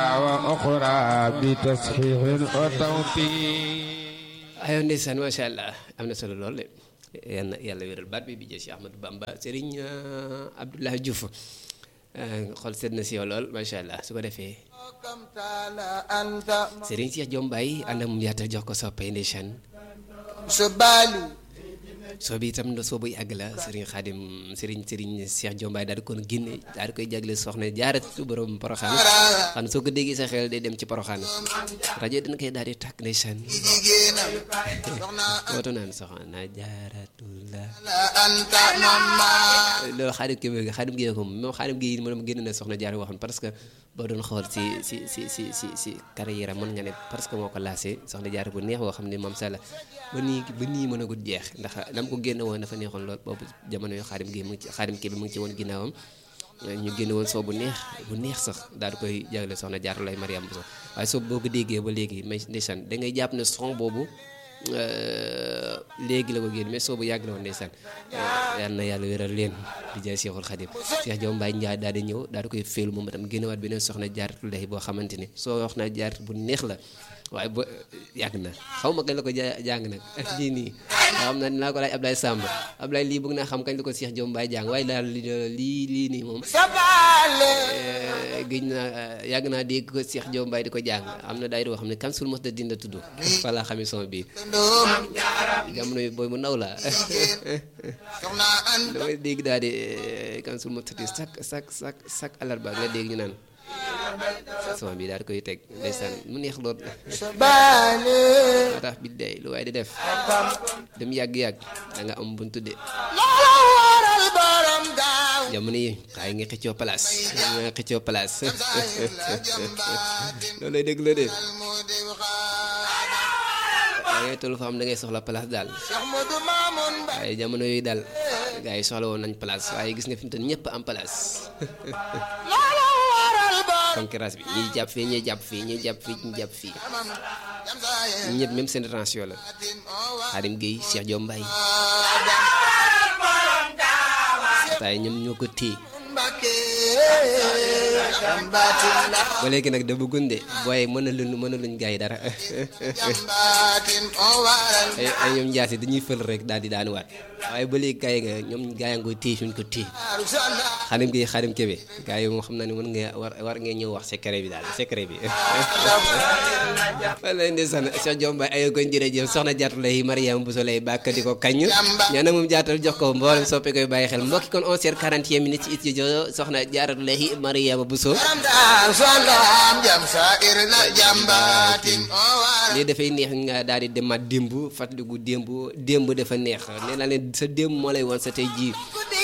وأخرى بتصحيح وتوفيق ayoon ndeysaan macha allah am na solo lool de yal na yàlla wéral baat bi bi jël si Ahmadou Bamba Serigne Abdoulaye Diouf xool seet na si yow lool macha allah su ko defee Serigne Cheikh Diom Baye ànd ak mu yaatal jox ko soppay ndeysaan soo bi itam soo bu yàgg la Serigne Khadim Serigne Serigne Cheikh Diom Baye daal di ko génne daal di koy jagle soxna jaaratu borom Poroxaan xam soo ko déggee sa xel day dem ci Poroxaan rajo dina koy daal di tàkk ndeysaan wooto naan soxna jaaratu la loolu xaadim kii bi xaadim gi ko moom xaadim gi moom génn na soxna jaar waxoon parce que boo doon xool si si si si si si carrière mën nga ne parce que moo ko laasé soxna jaar bu neex boo xam ne moom sala ba nii ba nii mën a gudd jeex ndax lam ko génn woon dafa neexoon lool boobu jamono yu xaadim gi mu ngi ci xaadim kii bi mu ngi ci woon ginnaawam ñu génn woon soo bu neex bu neex sax daal di koy jagle soxna jaar lay Mariam Bousso waaye soo boo ko déggee ba léegi may ndeysaan da ngay jàpp ne son boobu léegi la ko génn mais soo bu yàgg la woon ndeysaan yal na yàlla wéral leen di jaay Seexul Xadim Cheikh Diom Baye Ndiaye daal di ñëw daal di koy féelu moom itam génnewaat beneen soxna jaaratu lay boo xamante ni soo wax naa jaar bu neex la waaye ba yàgg na xaw ma kañ la ko jàng nag lii nii xam naa dinaa ko laaj Ablaye Samb Ablaye lii bëgg naa xam kañ la ko Cheikh Diom Baye jàng waaye daal lii lii nii moom géej naa yàgg naa dégg ko Cheikh Diom Baye di ko jàng am na daay doo xam ne kan sul mos da dinda tudd fa laa xamee son bi jamono yi booy mu ndaw la damay dégg daal di kan sul mos da sak sak sak sak alarba nga dégg ñu naan son bi daal di koy teg ndeysaan mu neex lool moo tax bi day lu waaye di def dem yàgg-yàgg da nga am buntu de jamono yi xaay nga xëccoo place nga xëccoo place loolu lay dégg la de da ngay toll fa xam da ngay soxla place daal waaye jamono yooyu daal gars yi soxla woon nañ place waaye gis nga fi mu toll ñëpp am place concurrence bi ñiy jàpp fii ñuy jàpp fii ñuy jàpp fii ñu jàpp fii ñëpp même seen tension la Xaadim Gueye Cheikh Diom Baye tay ñoom ñoo ko téye ba léegi nag da bëggun de booy mën a luñ mën a luñ gars yi dara ay ñoom njaasi dañuy fël rek daal di daanuwaat waaye ba léegi gars yi nga ñoom gars yi nga téye suñ ko téye xadim gi xadim kebe gars yi moom xam naa ne mën nga war war ngeen ñëw wax secret bi daal secret bi wala ndeysaan Cheikh Diom Baye ayo koñ jërëjëf soxna jaatu lay Mariam Bousso lay bàkk di ko kañ ñoo nag moom jaatal jox ko mboolem soppe koy bàyyi xel mbokki kon 11 heures 40 minutes ci studio soxna jaaratu lay Mariam Bousso lii dafay neex nga daal di demaat démb fàttaliku démb démb dafa neex nee naa leen sa démb moo lay woon sa tey jii